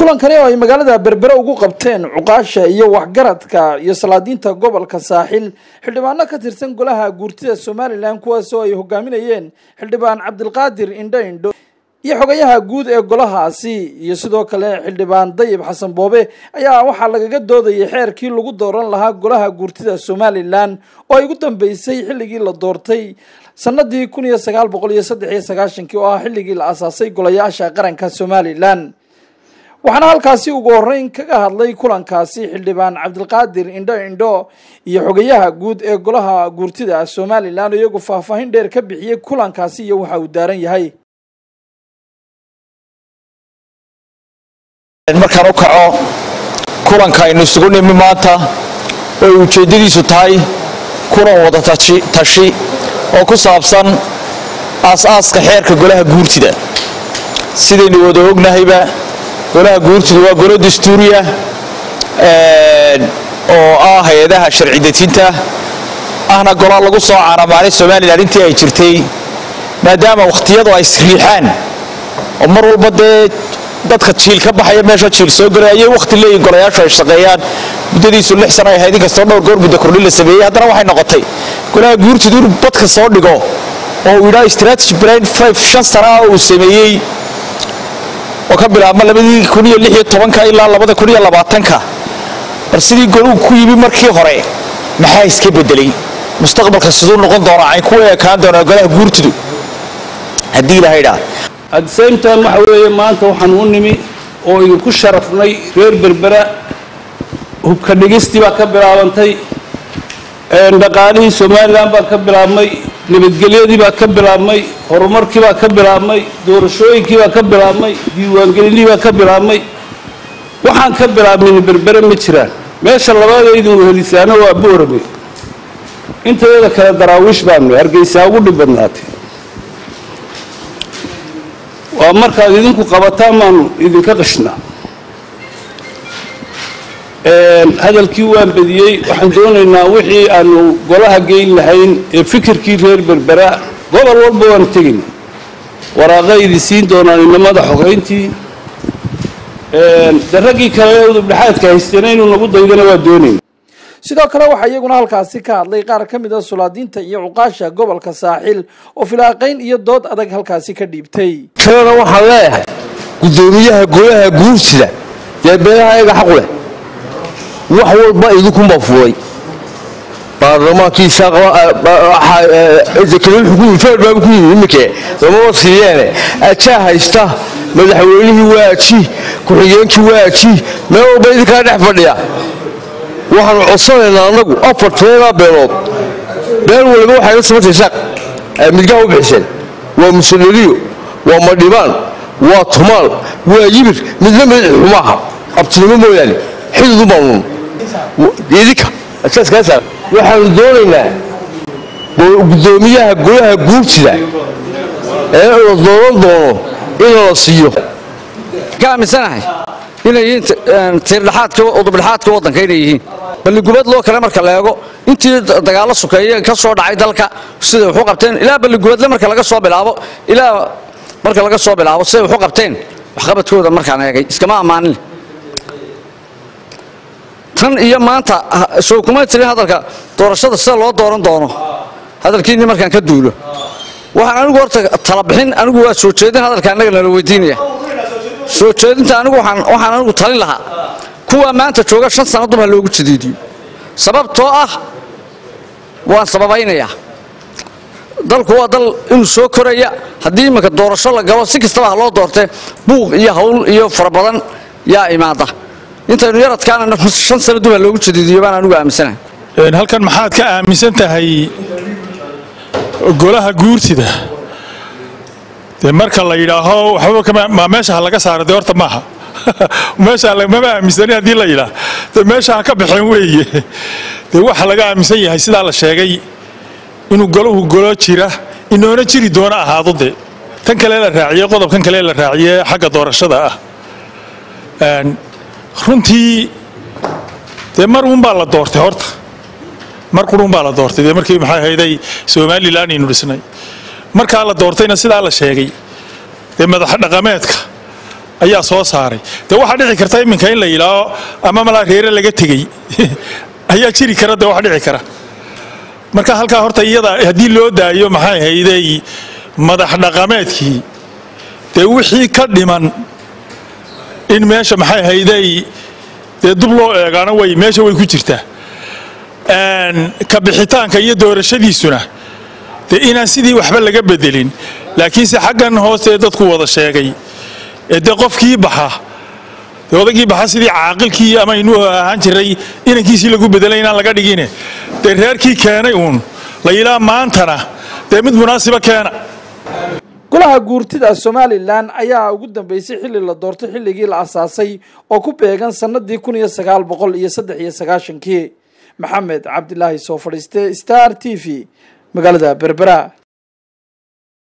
kulankani oo ay magaalada berbere ugu qabteen cuqaasha iyo waxgaradka iyo salaadiinta gobolka saaxil xildhibaano ka tirsan golaha guurtida somalilan kuwaas oo ay hogaaminayeen xildhibaan cabdilqaadir indho indho iyo xogayaha guud ee golahaasi iyo sidoo kale xildhibaan dayib xasan boobe ayaa waxaa lagaga doodayay xeerkii lagu dooran lahaa golaha guurtida somalilan oo ay ugu dambeysay xilligii la doortay sanadii kun iyo sagaal boqol iyo saddex iyo sagaashankii oo ah xilligii la asaasay golayaasha qaranka somalilan waxaana halkaasi ugu horeyn kaga hadlay kulankaasi xildhibaan cabdilqaadir indho indho iyo xogayaha guud ee golaha guurtida somalilan iyagu faahfaahin dheer ka bixiyey kulankaasi iyo waxa uu daaran yahay markaan u kaco kulanka aynu isugu nimi maanta oo ay ujeeddadiisu tahay kulan wada tashi oo ku saabsan aas-aaska xeerka golaha guurtida sidaynu wada ognahayba golaha guurtidu waa golo dastuuriya oo ah hay-adaha sharci dejinta ahna gola lagu soo caanamaalay somalilan intii ay jirtay maadaama wakhtiyadu ay isriixaan oo mar walba dee dadka jiil ka baxaya meesha jiil soo galay ayay wakhti leeyihin golayaashu ay shaqeeyaan muddadiisu lix sano ay ahayd inkastoo dhowr goor muddo kordhin la sameeyey haddana waxay noqotay golaha guurtidu inuu badka soo dhigo oo uu yidhaha strategy plan five shan sana ah uu sameeyey oo ka bilaabma labadii kun iyo lix iyo tobanka ilaa labada kun iyo labaatanka bal sidii goluu ku yimi markii hore maxaa iska bedelay mustaqbalka siduu noqon doonaa ay ku eekaan doonaa golaha guurtidu haddii ilahaydhaa at the same time waxa weeye maanta waxaan u nimi oo idinku sharafnay reer berbera hubka dhigistii baa ka bilaabantay dhaqaalihii somalilan baa ka bilaabmay nabadgelyadii baa ka bilaabmay horumarkii baa ka bilaabmay doorashooyinkii baa ka bilaabmay diiwaangelinihii baa ka bilaabmay waxaan ka bilaabmin berbere ma jiraan meesha labaadaydin wehelisaano waa boorame intayada kale daraawiish baanu hargeysaa ugu dhib badnaatay waa markaad idinku qabataan baanu idinka qashnaa hadalkii waan badiyey waxaan doonaynaa wixii aanu golaha geyn lahayn ee fikirkii reer berbera gobol walba waanu tegayna waraaqa idin siin doonaan inamada xogeyntii de raggii kale udubdhexaadka haystana inuu nagu daydana waa doonayna sidoo kale waxaa iyaguna halkaasi ka hadlay qaar ka mid a sulaadiinta iyo cuqaasha gobolka saaxil oo filaaqayn iyo dood adag halkaasi ka dhiibtay kalena waxaan leeyahay guddoomiyaha golaha guurtida dee beelaha ayaga xaqu leh wax walba idinkunbaa fuulay baarlamaankiisa ku yimi iminke lamama siiyeene ajaa haysta madaxweynihii waaji ku-xigeenkii waaji meel walba idinkaa dhex fadhiya waxaanu codsanaynaa annagu afar tobanaa beelood beel waliba waxay la samaysay saaq midgaha u bixiseen waa musanariyo waa madhibaan waa tumaal waa yibir midna mid xumaaha abtinimo mooyaane xidid ubaanun idinka asaaskaasa waxaanu doonaynaa guddoomiyaha golaha guurtida ee la dooran doono in la siiyo ka aaminsanahay inay yihiin tiirdhaxaadka udubdhexaadka waddanka inay yihiin balligubad loo kale marka la eego intii dagaallo sukeeye ka soo dhacay dalka siday waxu qabteen ilaa balligubadle marka laga soo bilaabo ilaa marka laga soo bilaabo siday waxu qabteen waxqabadkooda markaan eegay iskama ammaanin tan iyo maanta soo kuma tirin hadalka doorashada sida loo dooran doono hadalkiinni markaan ka duulo waxaan anigu horta tala bixin anigu waa soo jeedin hadalka annaga nala weydiinaya soo jeedinta anigu waxaan anigu talin lahaa kuwa maanta jooga shan sannaduba loogu jadiidiyo sababtoo ah waan sababaynayaa dalku waa dal inuu soo koraya haddii iminka doorasho la galo si kastaba ha loo doortee buuq iyo hawl iyo fara badan yaa imaada intaynu yaradkaana shan sannaduba loogu jadiidiyo baan anigu aaminsanahay halkan maxaad ka aaminsan tahay golaha guurtida dee marka la yidhaaho waxba meesha ha laga saara dee horta maaha meesha mama aaminsani haddii la yidhaah dee meesha ha ka baxeen weeye dee waxa laga aaminsan yahay sidaa la sheegay inuu golahu golo jira inoona jiri doona ahaado dee tan kale la raaciye qodobkan kale la raaciye xagga doorashada ah runtii dee mar uunbaa la doortay horta mar qurun baa la doortay dee markii maxay hayday somalilan aynu dhisnay markaa la doortayna sidaa la sheegay dee madax dhaqameedka ayaa soo saaray dee waxaa dhici karta iminka in la yidhaaho ama malaa reere laga tegey ayaa jiri kara dee wax dhici kara marka halkaa horta iyada haddii loo daayo maxay hayday madax dhaqameedkii dee wixii ka dhiman in meesha maxay hayday dee dub loo eegaana way meesha way ku jirtaa ka bixitaanka iyo doorashadiisuna dee inaan sidii waxba laga bedelin laakiinse xaggan hoose dadku wada sheegay ee dee qofkii baxa dee odagii baxa sidii caaqilkii ama inuu ahaan jiray inankiisii lagu bedelay inaan laga dhigine dee reerkii keenay uun la yidhaha maantana dee mid munaasiba keena golaha guurtida somalilan ayaa ugu dambeysay xilli la doortay xilligii la asaasay oo ku beegan sannadii kun iyo sagaal boqol iyo saddex iyo sagaashankii maxamed cabdilaahi soo fadhiiste star t v magaalada berbera